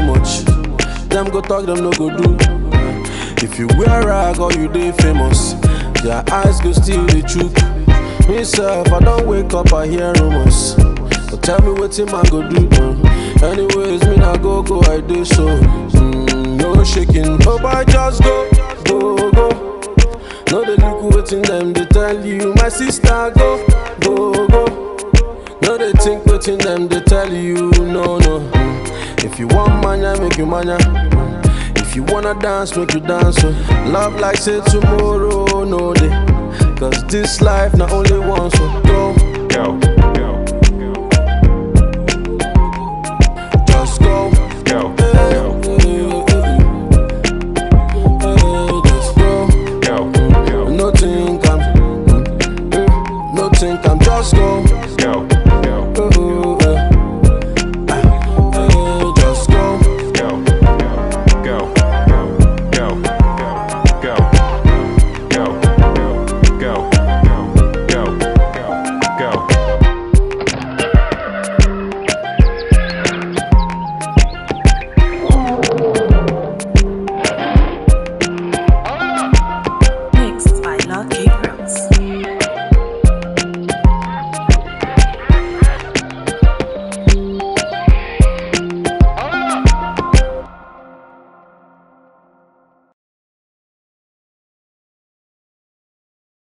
much. Them go talk, them no go do. If you wear rag or you dey famous, their eyes go still the truth. Me self, I don't wake up, I hear rumors. But tell me what man go do. Uh. Anyways, me not go go, I do so. Mm, no shaking, oh boy, just go, go, go. No they look waiting them, they tell you, my sister go, go, go. No they think waiting them, they tell you, no, no. Mm. If you want mania, make you mania. If you wanna dance, make you dance. So love like say tomorrow, no day. Cause this life not only once, so go. Yo,